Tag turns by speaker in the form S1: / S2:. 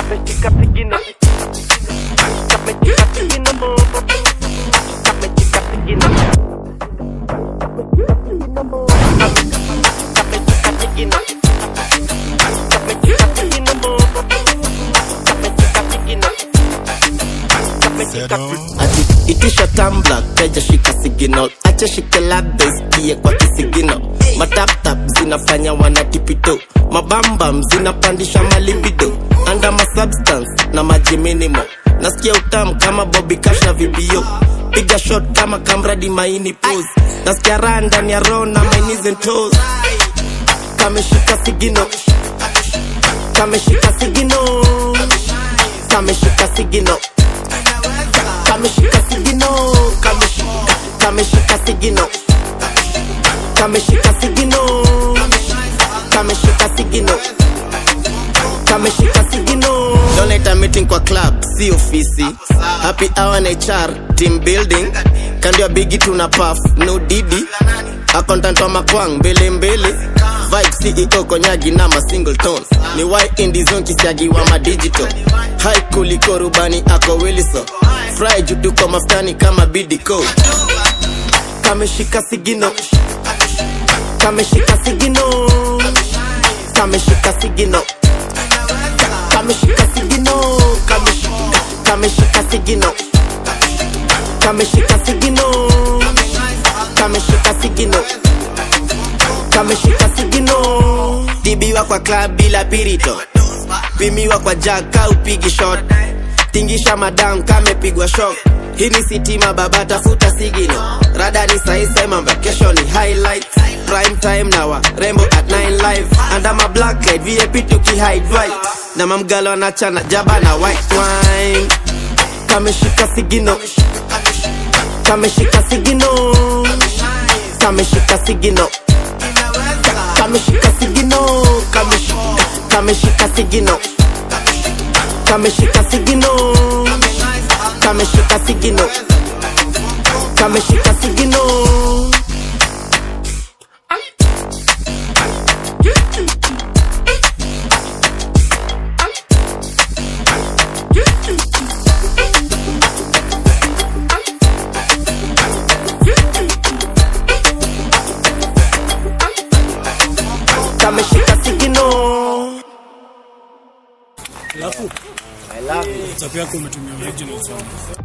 S1: Kameshika sigino Kameshika sigino Kameshika sigino Kameshika sigino Kameshika sigino Kameshika sigino Kameshika sigino
S2: ati itisha tambla keja shika signal acha shike labda isikie kwa kisigino mataptap zinafanya wanatipito mabambam zinapandisha malibido anda masubstance na maji minimo nasikia utamu kama bobi cash na vibio piga shot kama kamradi maini pose nasikia raha ndani ya roho na my knees and toes kameshika sigino kameshika sigino kameshika sigino kameshika sigino kameshika kameshika sigino kameshika sigino kameshika sigino kameshika sigino donate meeting kwa club si ofisi happy hour na HR team building kando ya bigi tuna puff no didi accountant wa makwang mbele mbele vibe CEO konyagi na ma single tones ni why indie zone kisiagi wa ma digital high kuliko rubani ako Wilson fry jutu kwa maftani kama bidiko kameshika sigino kameshika sigino kameshika sigino kameshika sigino kameshika kameshika sigino kameshika sigino kameshika sigino kameshika sigino dibiwa kwa club bila pirito pimiwa kwa jaka upigi shot tingisha madam kamepigwa shok hii ni sitima baba tafuta sigino rada ni sahi sema vacation ni highlight prime time na wa rembo at 9 live under my black light vip tuki hide right na mamgalo anachana jaba na white wine kameshika sigino kameshika sigino kameshika sigino kameshika sigino kameshika kameshika sigino kameshika sigino kameshika sigino kameshika sigino kameshika sigino
S3: Alafu
S2: I love you.
S3: WhatsApp yako umetumia original song.